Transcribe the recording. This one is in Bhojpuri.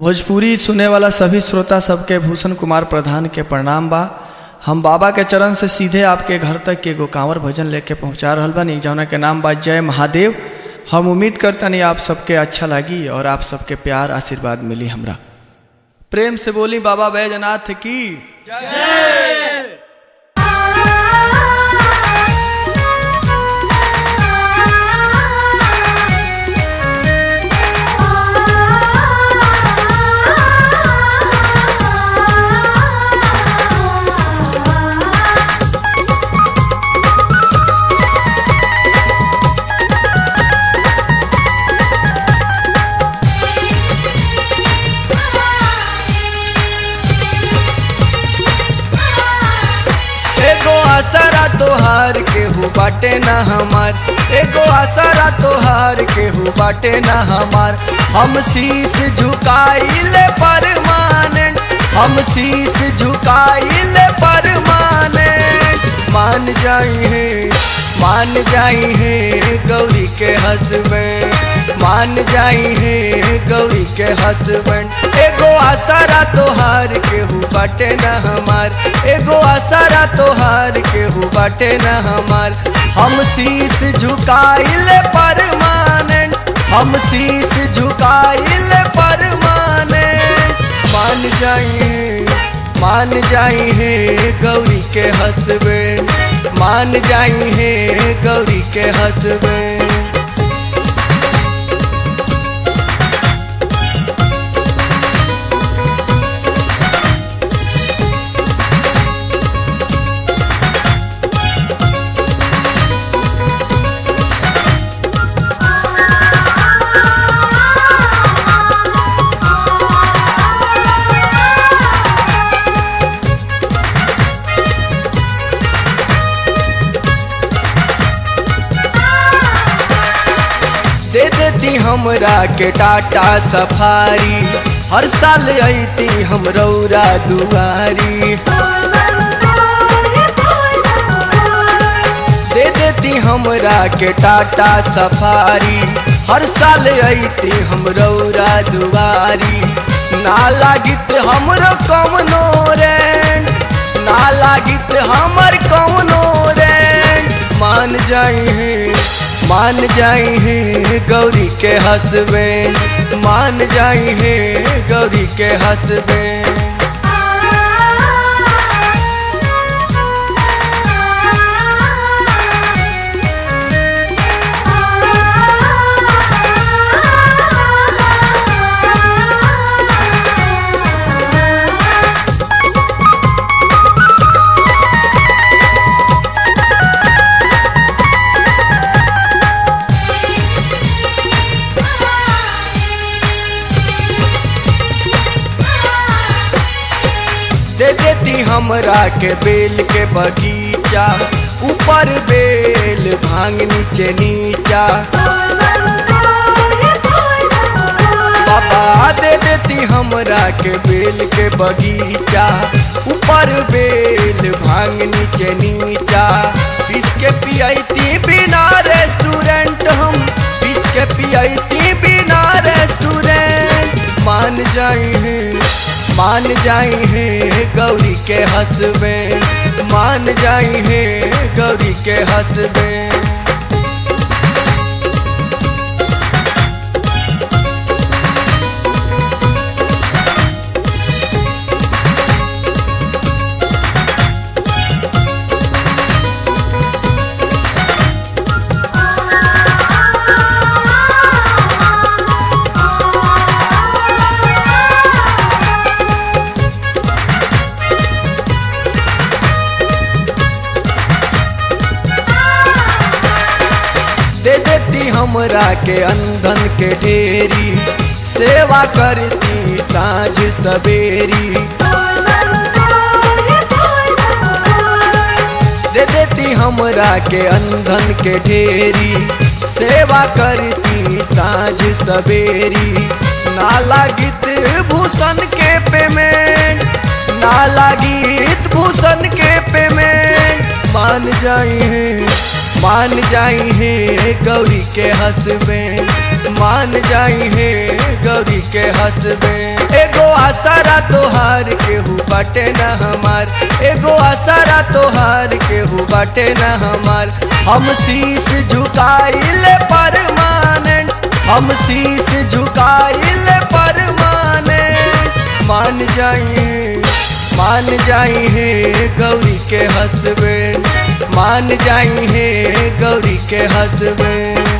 भोजपुरी सुने वाला सभी श्रोता सबके भूषण कुमार प्रधान के प्रणाम बा हम बाबा के चरण से सीधे आपके घर तक के एगो कांवर भजन लेके पहुंचा रहल बानी जौना के नाम बा जय महादेव हम उम्मीद करतनी आप सबके अच्छा लगी और आप सबके प्यार आशीर्वाद मिली हमरा प्रेम से बोली बाबा बैजनाथ की एगो आसरा तोहार केहू बाटे ना हमार एगो आसरा तोहार केहू बाटे ना हमार हम शीश झुकाइले परमानेंट हम शीश झुकाइले परमानेंट मान जाई है मान जाई है गौरी के हसबैंड मान जाई है गौरी के हसबैंड एगो आसरा तोहार केहू बाटे ना हमार एगो आसरा तोहार केहू बाटे ना हमार हम शीश झुकाइले परमानेंट हम शीश झुकाइले परमानेंट मान जाई है मान जाई है गौरी के हसबैंड मान जाई है गौरी के हसबैंड दे देती हमरा के टाटा सफारी हर साल अती हम रौरा दुआरी दे देती हमरा के टाटा सफारी हर साल अती हम रौरा दुआरी ना लागित हमरो कौनो रेंट ना लागित हमर कौनो रेंट मान जाई है मान जाई है गौरी के हसबैंड मान जाई है गौरी के हसबैंड दे देती हमरा के बेल के बगीचा ऊपर बेल भांग नीचे नीचा बाबा दे देती हमरा के बेल के बगीचा ऊपर बेल भांग नीचे नीचा पीस के पियाती बिना रेस्टोरेंट हम पीस के पियाती बिना रेस्टोरेंट मान जाई है मान जाई है गौरी के हसबैंड मान जाई है गौरी के हसबैंड दे देती हमरा के अंधन के ढेरी सेवा करती साँझ सवेरी दे देती हमरा के अंधन के ढेरी सेवा करती साँझ सवेरी ना लागित भूषण के पेमेंट ना लागित भूषण के पेमेंट मान जाई है मान जाई है गौरी के हसबैंड मान जाई है गौरी के हंसबे एगो आसारा तोहार केहू बाटे न हमार एगो आसारा तोहार केहू बाटे न हमार हम शीश झुकाइल परमानेंट हम शीश झुकाइल परमानेंट मान जाई मान जाई है गौरी के हंसबे मान जाई है गौरी के हंसबे